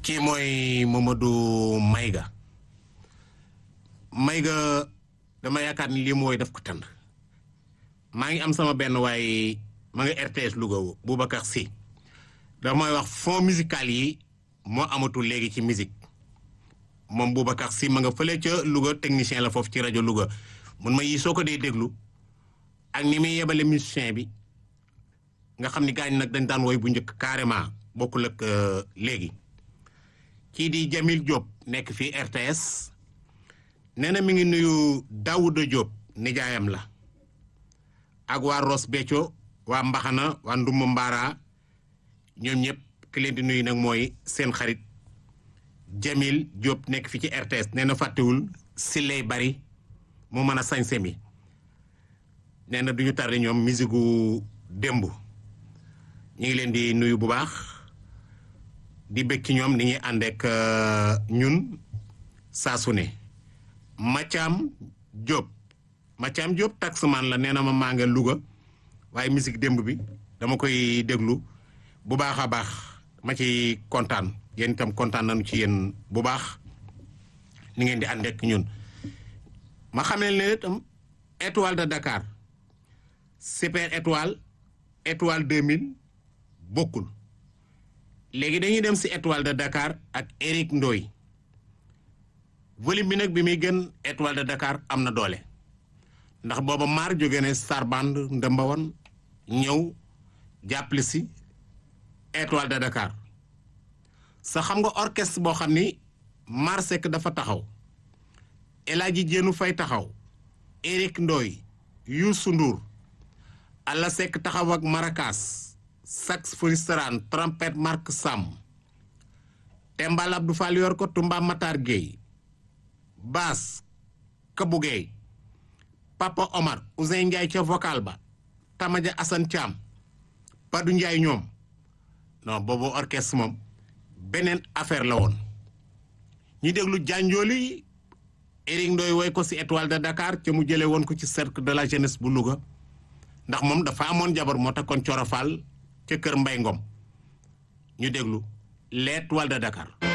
kii mooy Mamadou Mayga Mayga dama yaakaar ni lii mooy daf ko tënd maa ngi am sama benn waaye ma nga RTS Louga Boubacar Sy dafa may wax fond musical yi moo amatul léegi ci musique moom Boubacar Sy ma nga fële ca Louga technicien la foofu ci rajo Louga mun ma yii soo ko dee déglu ak ni muy yebale musicien bi nga xam ni gaañ nag dañ daan woy bu njëkk carrément bokkul ak léegi kii di Jamil Diop nekk fii RTS nee na mi ngi nuyu Daouda Diop nijaayam la ak waa Ross Béthio waa Mbaxana waa Ndumba Mbara ñoom ñëpp ki leen di nuyu nag mooy seen xarit Jamil Diop nekk fi ci RTS nee na fàttewul si lay bari mu mën a sañse mi nee na du ñu tardé ñoom musigu démb ñu ngi leen di nuyu bu baax di bëgg ci ñoom ni ñuy ànd ak ñun saa su ne Mathiam Diop Mathiam Diop taxman la nee na ma maa nga Louga waaye musique démb bi dama koy déglu bu baax a baax ma ci kontaan yéen itam kontaan nañu ci yéen bu baax ni ngeen di ànd ak ñun ma xam ne ne itam étoile de Dakar super étoile étoile 2000 bokkul léegi dañuy dem si étoile de Dakar ak Eric Ndoy volume bi nag bi muy gën étoile de Dakar am na doole ndax booba maar jóge ne Star Band ndëmbawoon ñëw jàppale si étoile de Dakar sa xam nga orchestre boo xam ni maar Seck dafa taxaw El Hadji Jéenu Fay taxaw Eric Ndoy Youssou Ndour Alla Seck taxaw ak maracas saxophoniste trompette Marc Sam Tembal Abdou Fall yor ko Tumba Matar Gueye basse Kabou Gueye Papa Omar Ousseyn Ndiaye ca vocal ba Tamaja Assane Thiam Padou Ndiaye ñoom non boobu orchestre moom beneen affaire la woon ñu déglu jànjooli Eric Ndoy woy ko ci étoile de Dakar ca mu jële woon ko ci cercle de la jeunesse bu Louga ndax moom dafa amoon jabar moo tax kon corofal ca kër Mbay Ngom ñu déglu l'étoile de Dakar